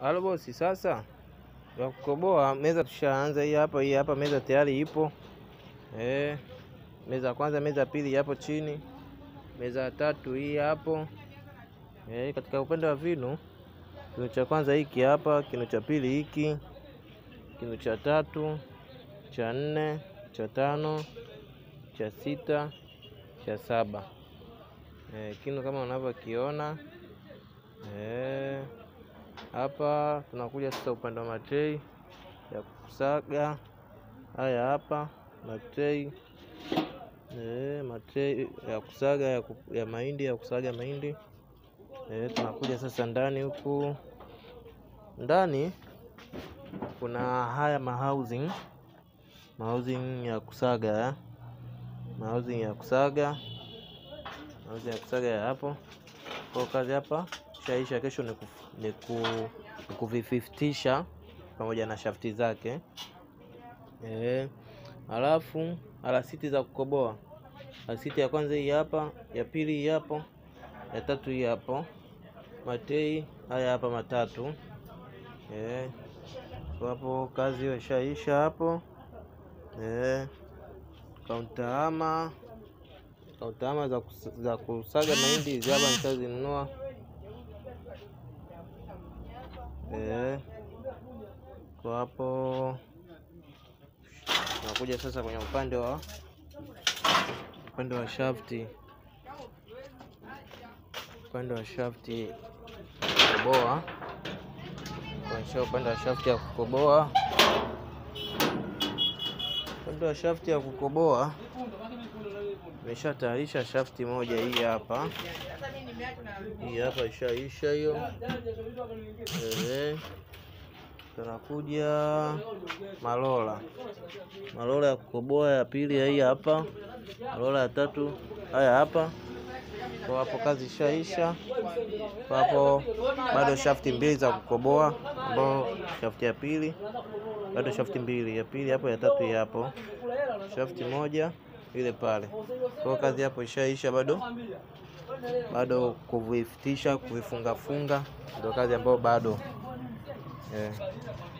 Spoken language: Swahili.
Halo bosi, sasa ya kukoboa meza tushaanza. Hii hapa, hii hapa meza tayari ipo eh. Meza ya kwanza, meza ya pili hapo chini, meza ya tatu hii hapo eh. Katika upande wa vinu, kinu cha kwanza hiki hapa, kinu cha pili hiki, kinu cha tatu, cha nne, cha tano, cha sita, cha saba eh, kinu kama unavyokiona eh. Hapa tunakuja sasa upande wa matrei ya kusaga. Haya hapa matrei e, matrei ya kusaga ya, ku, ya mahindi ya kusaga mahindi e, tunakuja sasa ndani huku. Ndani kuna haya mahousing mahousing ya kusaga mahousing ya kusaga mahousing ya kusaga ya hapo kwa kazi hapa shaisha. Kesho ni, kuf, ni, ku, ni kuvififtisha pamoja na shafti zake e. Halafu alasiti za kukoboa, alasiti ya kwanza hii hapa, ya pili hii hapo, ya tatu hii hapo, matei haya hapa matatu e. Kwa hapo kazi hiyo ishaisha hapo e. Kauntaama kauntaama za, kus, za kusaga mahindi hizi hapa nishazinunua. E, kwa hapo tunakuja sasa kwenye upande wa upande wa shafti, upande wa shafti kukoboa, kuonyesha upande wa shafti ya kukoboa, upande wa shafti ya kukoboa nimeshatayarisha shafti moja, hii hapa, hii hapa ishaisha hiyo. Eh, tunakuja malola, malola ya kukoboa ya pili hii hapa, malola ya tatu haya hapa. Kwa hapo kazi ishaisha. Kwa hapo bado shafti mbili za kukoboa, ambao shafti ya pili bado shafti mbili, ya pili hapo, ya tatu hii hapo, shafti moja ile pale. Kwa kazi hapo ishaisha, bado bado kuvifitisha kuvifungafunga, ndio kazi ambayo bado eh.